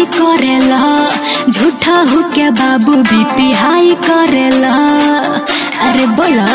पढ़ाई करेला झूठा हो के बाबू बीपी हाई करेला अरे बोला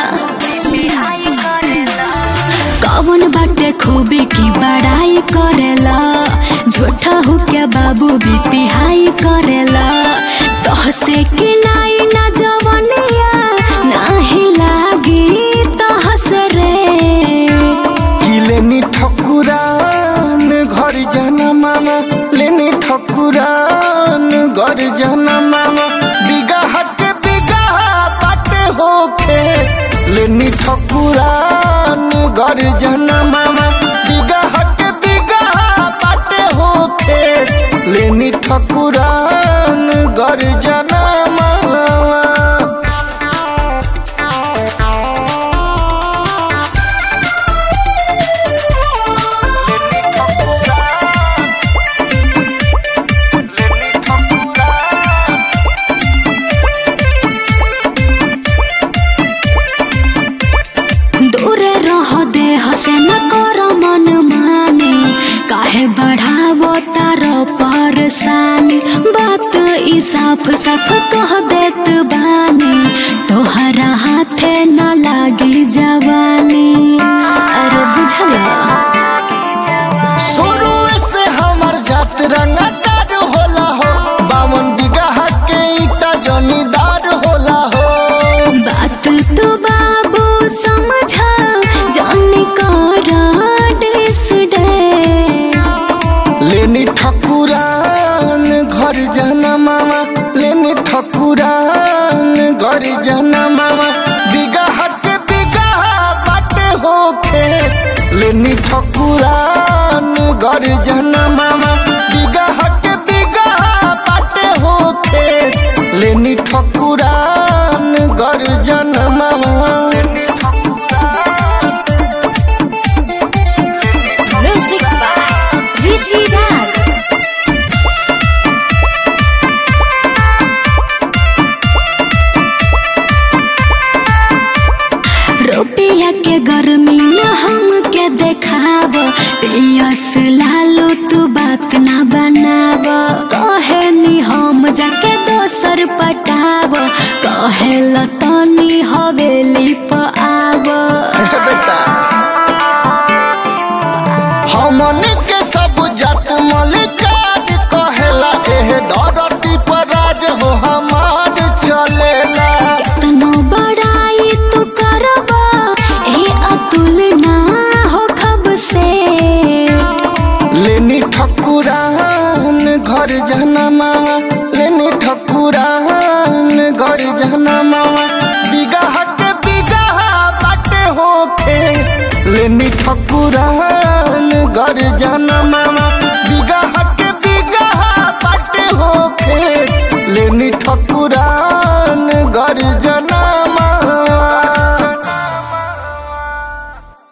कौन बाटे खूबी की बड़ाई करेला झूठा हो के बाबू बीपी हाई करेला तहसे कि नाई ना जवनिया नाही लागी तहस रे कि लेनी ठकुरान घर जाना मामा लेनी ठकुरान घर जाना मामा बिगाह के बिगाह बाटे होखे लेनी ठकुरान घर जाना मामा बिगाह के बिगाह बाटे होखे लेनी ठकुरान घर जाना मामा दूर रह दे हसे न कर मन मानी काहे बढ़ावो तार परेशानी बात ई साफ साफ कह देत बानी तोहरा हाथे न लागी जवानी अरे बुझला शुरू से हमर जात रंगदार होला हो बावन बिगहा के ईटा जमींदार होला हो बात तो बाबू समझा जाने करा डिस डे लेनी ठकुरान घर जाना मामा लेनी ठकुरान घर जाना मामा बिगहा के बिगहा बाटे होखे लेनी ठकुरान घर जाना मामा बिगहा के बिगहा बाटे होखे लेनी ठकुरान घर जाना मामा म्यूजिक बाय ऋषि राज रुपया के गर्मी न हम के देखाब पियस लालो तू बात ना बनाब कहे नी हम जाके दोसर पटाब कहे लतनी हवेली प आब बेटा हमन के सब जात मलिकार कहेला एह धरती पर राज हो हमार चलेला तनो बड़ाई तू करबा ए अतुल ना हो खब से लेनी ठकुरान घर जाना मामा लेनी ठकुरान घर जाना मामा बिगहा के बिगहा बाटे होखे लेनी ठकुरान